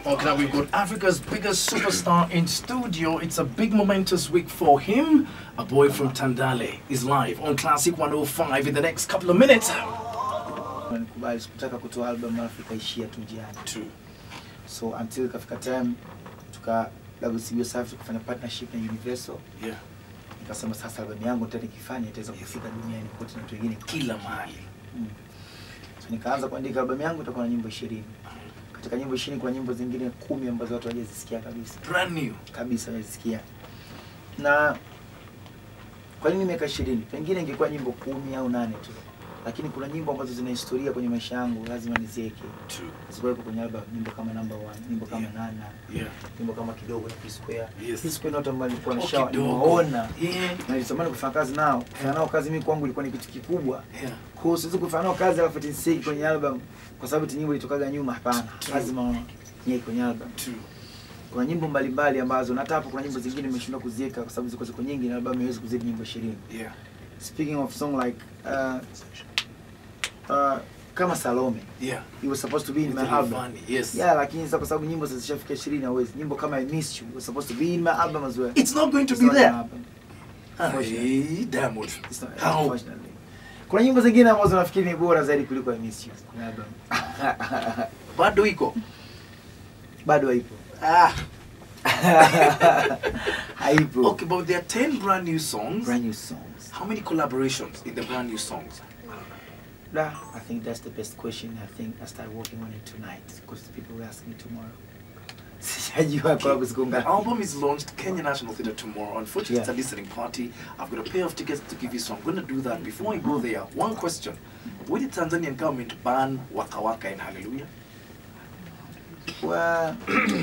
Okay, now we've got Africa's biggest superstar in studio. It's a big momentous week for him. A boy from Tandale is live on Classic 105 in the next couple of minutes. Nikubali, sikutaka kutoa album alafu ikaishia tu njiani. True. So until ikafika time tuka WCB Safi tukafanya partnership na Universal. Yeah. Nikasema sasa album yangu nitaka nikifanya itaweza kufika duniani kote na watu wengine Kila mahali. Mm. So nikaanza kuandika albamu yangu itakuwa na nyimbo 20. Katika nyimbo 20 kuna nyimbo zingine kumi ambazo watu hawajazisikia kabisa. Brand new. Kabisa hawajazisikia. Na kwa nini miaka 20? Pengine ingekuwa nyimbo kumi au nane tu. Lakini kuna nyimbo ambazo zina historia kwenye maisha yangu lazima niziweke. True. Zikuwepo kwenye album nyimbo kama number one, nyimbo kama Yeah. Nana, Yeah. nyimbo kama kidogo na P Square. Yes. P Square ni watu ambao nilikuwa Oh, nishawa kidogo. nimewaona Yeah. na nilitamani kufanya kazi nao. Kufanya nao kazi mimi kwangu ilikuwa ni kitu kikubwa. Yeah. Kwa hiyo siwezi kufanya nao kazi alafu tisiki kwenye album kwa sababu eti nyimbo ilitokaga nyuma, hapana. True. Lazima nyie kwenye album. True. Kuna nyimbo mbalimbali ambazo na hata hapo kuna nyimbo zingine nimeshindwa kuziweka kwa sababu ziko ziko nyingi na album haiwezi kuzidi nyimbo 20. Yeah. Speaking of song like uh, uh, kama Salome. Yeah. It was supposed to be in my It's album. funny. Yes. Yeah, lakini sasa kwa sababu nyimbo zilishafika 20 hawezi. Nyimbo kama I Miss You was supposed to be in my album as well. It's not going to It's be not in there. my album. Hey, Diamond. It's not, How? unfortunately. Kuna nyimbo zingine ambazo nafikiri ni bora zaidi kuliko I Miss You kwenye album. Bado iko. Bado haipo. Ah. Haipo. Okay, but there are 10 brand new songs. Brand new songs. How many collaborations in the brand new songs? Nah, I think that's the best question. I think I start working on it tonight because the people will ask me tomorrow. Sijajua collab ziko The ngapi. album is launched Kenya National Theatre tomorrow. Unfortunately, it's a Yeah. listening party. I've got a pair of tickets to give you, so I'm going to do that. Before I go there, one question. Will the Tanzanian government ban Waka Waka in Hallelujah? Wa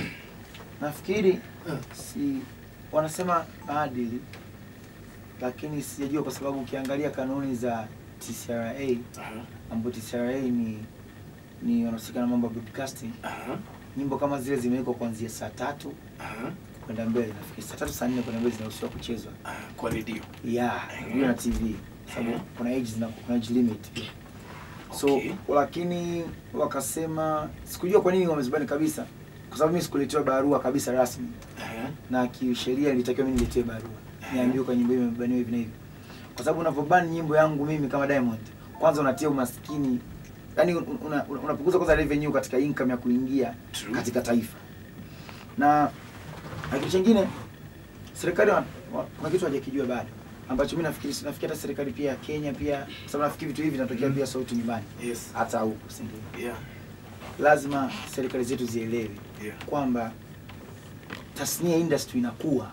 nafikiri Uh, si wanasema maadili, lakini sijajua kwa sababu ukiangalia kanuni za TCRA uh-huh, ambapo TCRA ni ni wanahusika na mambo ya broadcasting, uh-huh, nyimbo kama zile zimewekwa kuanzia saa tatu uh-huh, kwenda mbele, nafikiri saa tatu saa nne kwenda mbele zinaruhusiwa kuchezwa uh, kwa redio. ya redio na TV sababu Mhm. kuna age zina kuna age limit pia. So Okay. lakini wakasema sikujua kwa nini wamezibani kabisa, kwa sababu mimi sikuletewa barua kabisa rasmi, Uh-huh, na kisheria nilitakiwa mimi niletewe barua niambiwe kwa nyimbo hii imebaniwa hivi na hivi, kwa sababu unavyobani nyimbo yangu mimi kama Diamond, kwanza unatia umaskini, yani unapunguza una, unapunguza kwanza revenue katika income ya kuingia True. katika taifa na na kitu chingine serikali wa- wa- kuna kitu hajakijua bado ambacho mimi nafikiri nafikiri hata serikali pia ya Kenya pia kwa sababu nafikiri vitu hivi vinatokea Mm. pia sauti nyumbani Yes. hata huku Singida. Yeah. Lazima serikali zetu zielewe Yeah. kwamba tasnia industry inakuwa.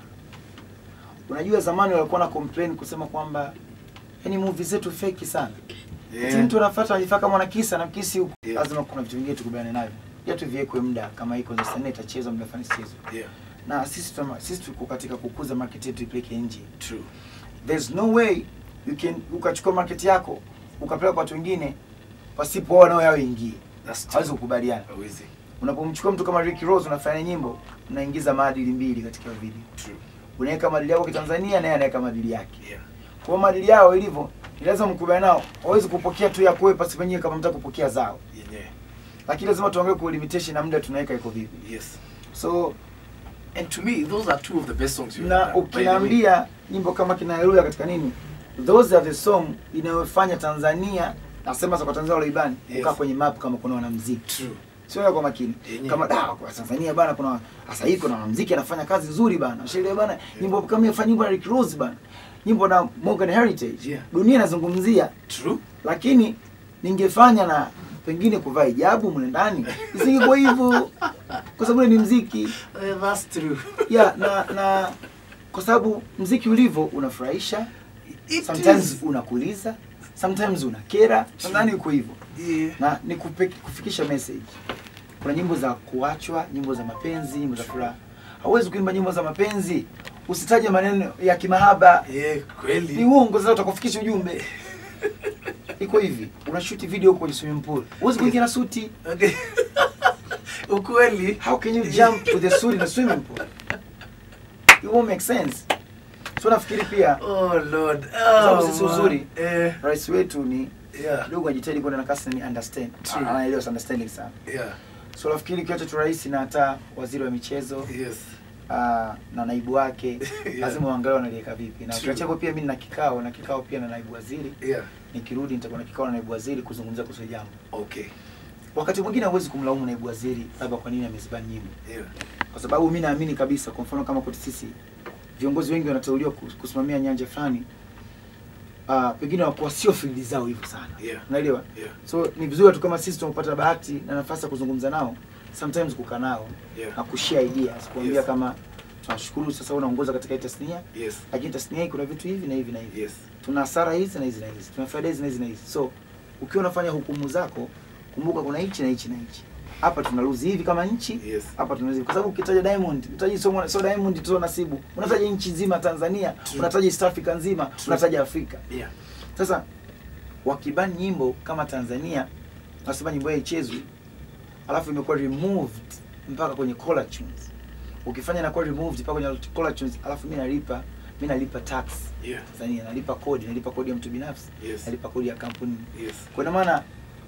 Unajua zamani walikuwa na complain kusema kwamba yani movie zetu fake sana. Yeah. Yeah. Mtu anafuata anajifaa kama anakisa na kisi huko. Yeah. Lazima kuna vitu vingine tukubaliane navyo. Ya tuviwekwe muda kama iko za sanaa itachezwa muda fulani sichezwe. Yeah. Na sisi tuma, sisi tuko katika kukuza market yetu ipeleke nje. True. There's no way you can ukachukua market yako ukapeleka kwa watu wengine pasipo wao nao yao ingie. That's Hawezi true. kukubaliana. Hawezi. Unapomchukua mtu kama Ricky Rose unafanya nyimbo, unaingiza maadili mbili katika video. True. Unaweka maadili yako kitanzania naye anaweka maadili yake. Yeah. Kwa hiyo maadili yao ilivyo, ni lazima mkubaliane nao. Hawezi kupokea tu ya kwewe pasipo nyinyi kama mtaka kupokea zao. Yenyewe. Lakini lazima tuangalie kwa limitation na muda tunaweka iko vipi. Yes. So And to me, those are two of the best songs you've na done. By the way. ukiniambia nyimbo kama kina Haleluya katika nini, those are the song inayofanya Tanzania nasema za kwa Tanzania waloibani Yes. kukaa kwenye map kama kuna wanamuziki True. sio kwa makini Yenyewe. kama da kwa Tanzania bana kuna sasa hivi kuna mwanamuziki anafanya kazi nzuri bana sheria bana nyimbo kama yafanya nyimbo na Rick Ross bana nyimbo na Morgan Heritage Yeah. dunia inazungumzia True. lakini ningefanya na pengine kuvaa hijabu mle ndani isingekuwa hivyo kwa sababu ni mziki Uh, that's true. yeah, na na kwa sababu mziki ulivyo unafurahisha It sometimes is. unakuliza sometimes unakera nadhani uko hivyo Yeah. na ni kupe, kufikisha message kuna nyimbo za kuachwa nyimbo za mapenzi nyimbo za furaha hauwezi kuimba nyimbo za mapenzi usitaje maneno ya kimahaba Yeah, ni kweli. uongo sasa utakufikisha ujumbe iko hivi unashuti video huko kwenye swimming pool huwezi kuingia na suti Okay. Ukweli. how can you jump with the suit in a swimming pool it won't make sense so nafikiri pia Oh Lord. sababu Oh, sisi man. uzuri. Eh, rais wetu ni yeah. kidogo ajitahidi kwenda na kasi ni understand True. anaelewa understanding sana Yeah. So nafikiri kiwacho tu rais na hata waziri wa michezo Yes. uh, na naibu wake Yeah. lazima uangalie wanaliweka vipi, na True. ukiacha hapo pia mimi nina kikao na kikao pia na naibu waziri. Yeah. Nikirudi nitakuwa na kikao na naibu waziri kuzungumzia kuhusu hili jambo. Okay. Wakati mwingine hauwezi kumlaumu naibu waziri labda kwa nini amezibani nyimbo, Yeah. kwa sababu mimi naamini kabisa, kwa mfano kama kwetu sisi viongozi wengi wanateuliwa kus- kusimamia nyanja fulani, uh, pengine wakuwa sio field zao hivyo sana, Yeah. unaelewa? Yeah. So ni vizuri tu kama sisi tumepata bahati na nafasi ya kuzungumza nao, sometimes kukaa nao Yeah. na kushare ideas, kuambia Yes. kama tunashukuru sasa unaongoza katika hii tasnia, Yes. lakini tasnia hii kuna vitu hivi na hivi na hivi Yes. tuna hasara hizi na hizi na hizi, tuna faida hizi na hizi na hizi. So ukiwa unafanya hukumu zako, kumbuka kuna hichi na hichi na hichi. Hapa tuna lose hivi kama nchi, Yes. hapa tuna hivi, kwa sababu ukitaja Diamond utaji so, so Diamond tu nasibu, unataja nchi nzima Tanzania, True. unataja East Africa nzima, True. unataja Afrika. Yeah. Sasa wakibani nyimbo kama Tanzania, nasema nyimbo yao ichezwi, alafu imekuwa removed mpaka kwenye collar tunes. Ukifanya inakuwa removed mpaka kwenye collar tunes, alafu mimi nalipa mimi nalipa tax Yeah. Tanzania, nalipa kodi, nalipa kodi ya mtu binafsi, Yes. nalipa kodi ya kampuni. Yes. Kwa ina maana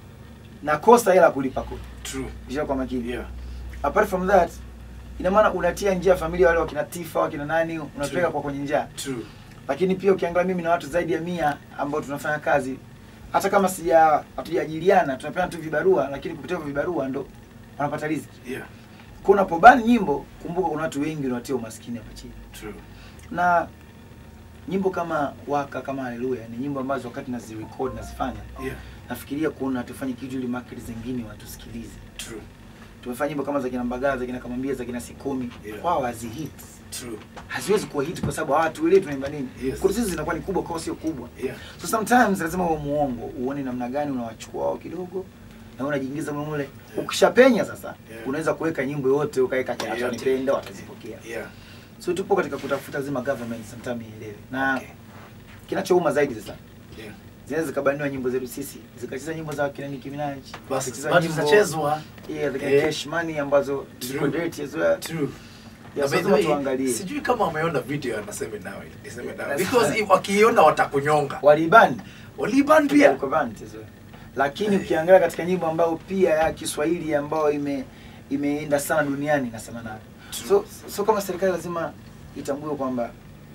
nakosa hela ya kulipa kodi. True. Kisha kwa makini. Yeah. Apart from that, ina maana unatia njia familia wale wakina Tifa, wakina nani, unapeleka True. kwa kwenye njia. True. Lakini pia ukiangalia mimi na watu zaidi ya mia ambao tunafanya kazi hata kama sija hatujaajiliana tunapeana tu vibarua, lakini kupitia hivyo vibarua ndo wanapata riziki. Yeah. Kwa unapobani nyimbo, kumbuka kuna watu wengi unawatia umaskini hapa chini. True. Na nyimbo kama Waka kama Haleluya ni nyimbo ambazo wakati nazirecord nazifanya Yeah. nafikiria kuona tufanye kitu ili market zingine watusikilize. True. Tumefanya nyimbo kama za kina Mbagala, za kina Kamambia, za kina Sikomi, Yeah. kwao hazi hit. True. Haziwezi kuwa hit kwa sababu hawatuelewi tunaimba nini. Yes. Kwa sisi zinakuwa ni kubwa, kwao sio kubwa. Yeah. So sometimes lazima uwe muongo, uone namna gani unawachukua wao kidogo na unajiingiza mule mule. Ukishapenya sasa, Yeah. unaweza kuweka nyimbo yote ukaweka kila Yeah. nipenda watazipokea. Yeah. So tupo katika kutafuta zima government sometimes ielewe. Na Okay. kinachouma zaidi sasa Yeah. zinaweza zikabaniwa nyimbo zetu sisi zikacheza nyimbo za kina Nicki Minaj Basi zikacheza bado nyimbo- zitachezwa. yeah, the Eh. cash money ambazo True. ziko dirty as well True. yeah, Na so by the lazima way, tuangalie sijui kama wameona video ya naseme nawe niseme nawe That's because fine. if wakiona watakunyonga walibani waliban pia Uko banned as well. lakini ukiangalia katika nyimbo ambayo pia ya Kiswahili ambayo ime imeenda sana duniani nasema nayo True. so, so kama serikali lazima itambue kwamba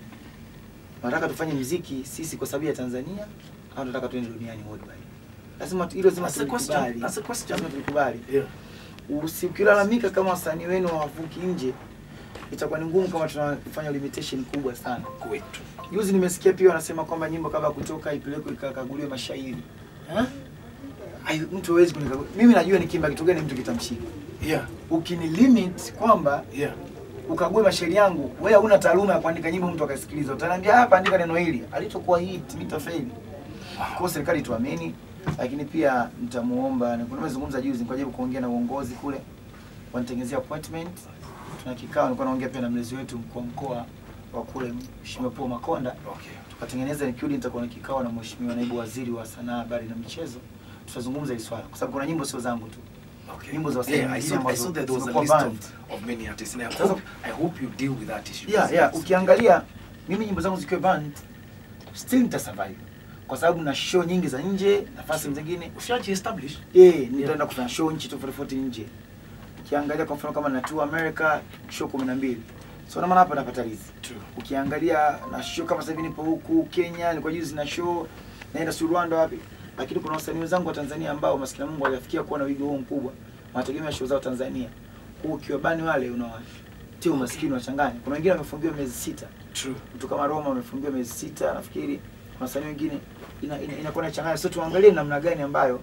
tunataka tufanye mziki sisi kwa sababu ya Tanzania au tunataka tuende duniani worldwide lazima tu- hilo lazima That's a question. tulikubali That's a question. lazima tulikubali yeah. usikilalamika kama wasanii wenu hawavuki nje itakuwa ni ngumu kama tunafanya limitation kubwa sana kwetu juzi nimesikia pia wanasema kwamba nyimbo kabla ya kutoka ipelekwe ikakaguliwe mashairi huh? Ai, mtu hawezi kunikagua mimi najua nikimba kitu gani mtu kitamshika yeah. ukini limit kwamba Yeah. ukague mashairi yangu wewe huna taaluma ya kuandika nyimbo mtu akasikiliza utaniambia hapa andika neno hili alitokuwa hit nitafeli kwa hiyo serikali tuamini lakini pia nitamuomba kuna nimezungumza juzi nilikuwa jaribu kuongea na uongozi kule wanitengenezea appointment tuna kikao nilikuwa naongea pia na mlezi wetu mkuu wa mkoa wa kule Mheshimiwa Paul Makonda Okay. tukatengeneza nikirudi nitakuwa na kikao na mheshimiwa naibu waziri wa sanaa habari na michezo tutazungumza hili swala kwa sababu kuna nyimbo sio zangu tu Okay. Nyimbo za wasanii yeah, I wengine saw, I ambazo saw that there was a zimekuwa list banned. of, of many artists and I Sasa- hope, I hope you deal with that issue. yeah, yeah. ukiangalia mimi nyimbo zangu zikiwa banned still nitasurvive kwa sababu na show nyingi za nje nafasi zingine Ushaji establish? eh nitaenda kufanya show nchi tofauti tofauti nje ukiangalia kwa mfano kama na tour America show 12 so na maana hapa napata riziki True. ukiangalia na show kama sasa hivi nipo huku Kenya, nilikuwa juzi na show naenda si Rwanda wapi, lakini kuna wasanii wenzangu wa Tanzania ambao maskini Mungu hawajafikia kuwa na wigo huu mkubwa, wanategemea show zao Tanzania. Kwa hiyo ukiwa bani wale unawatia umaskini wachanganya. Kuna wengine wamefungiwa miezi sita, True. mtu kama Roma wamefungiwa miezi sita, nafikiri kuna wasanii wengine ina, ina, inakuwa na changanya. So tuangalie namna gani ambayo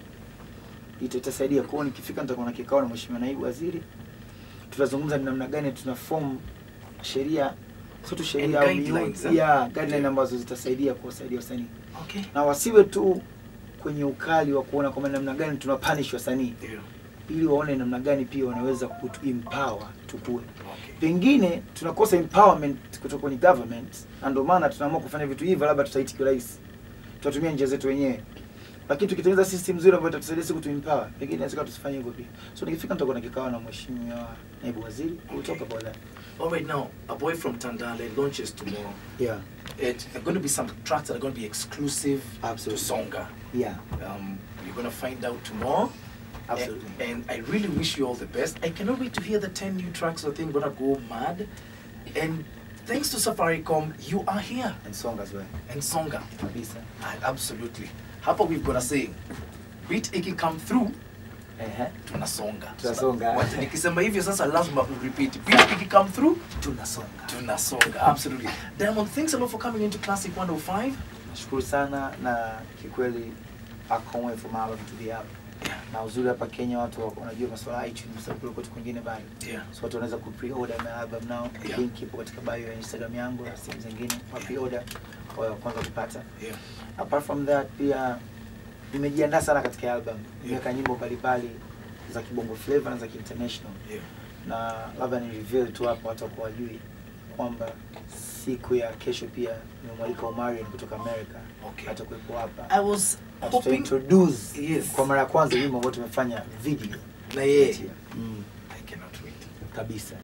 ita- itasaidia. Kwa hiyo nikifika nitakuwa na kikao na mheshimiwa naibu waziri, tutazungumza ni namna gani tuna form sheria sio tu sheria And au guidelines, miundo eh? ya guideline Yeah. ambazo zitasaidia kuwasaidia wasanii Okay. na wasiwe tu kwenye ukali wa kuona kwamba namna gani tuna punish wasanii Yeah. ili waone namna gani pia wanaweza kutu empower tukue Okay. pengine tunakosa empowerment kutoka kwenye government na ndio maana tunaamua kufanya vitu hivyo labda tutaiti kirahisi tutatumia njia zetu wenyewe lakini tukitengeneza system nzuri ambayo itatusaidia siku tuempower pengine inaweza tusifanye hivyo pia so nikifika nitakuwa na kikao na mheshimiwa naibu waziri we'll talk about that All right, now, A Boy from Tandale launches tomorrow. yeah It, there are going to be some tracks that are going to be exclusive Absolutely. to Songa. yeah Um, you're going to find out tomorrow. Absolutely. And, and I really wish you all the best. I cannot wait to hear the 10 new tracks. I think gonna go mad. And thanks to Safaricom, you are here. and song as well And Songa. kabisa Ah, Absolutely. Hapa we've got a saying. Beat iki come through, Ehe. tunasonga. Tunasonga. Wacha nikisema hivyo sasa lazima urepeat. Beat iki come through, tunasonga tunasonga. Absolutely. Diamond, thanks a lot for coming into Classic 105. nashukuru sana na kikweli I can't wait for my album to be out Yeah. na uzuri hapa Kenya watu wa- wanajua masuala ya iTunes sababu kule kwetu kwingine bado Yeah. so watu wanaweza ku-pre-order my album now Yeah. link ipo katika bio ya Instagram yangu na sehemu zingine wa pre-order kwa wa kwanza kupata Yeah. apart from that pia nimejiandaa sana katika album Yeah. nimeweka nyimbo mbalimbali za kibongo flavor na za international Yeah. na labda ni reveal tu hapa watu wakuwa wajui kwamba siku ya kesho pia nimemwalika Omarion kutoka America Okay. atakuwepo hapa I was Na hoping tutaintroduce Yes. kwa mara ya kwanza wimbo ambao tumefanya video na yeye mm, I cannot wait. kabisa